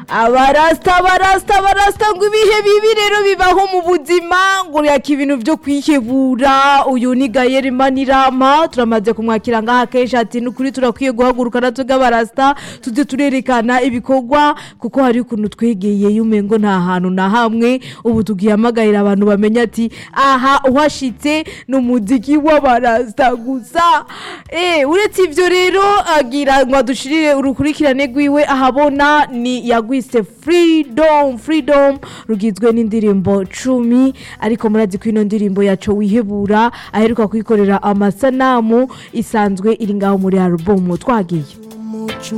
abarasta abarasta abarasta ngo ibihe bibi rero bibaho mu buzima ngo yaka ibintu byo kwihebura uyu ni gayeri manirama turamaze kumwakira ngaha kenshi ati nukuri turakwiye guhaguruka natwe bw'abarasta tuze turerekana ibikorwa kuko hari ukuntu twegeye yumengo nta hantu na hamwe ubu tugihamagarira abantu bamenya ati aha uhashitse ni umuziki w'abarasta gusa eh uretse ivyo rero agira ngo adushirire urukurikirane rwiwe ahabona ni yagwise freedom freedom rugizwe n'indirimbo cumi ariko murazi ko ino ndirimbo yaco wihebura aheruka kwikorera amasanamu isanzwe iri ngaho muri alubumu twagiye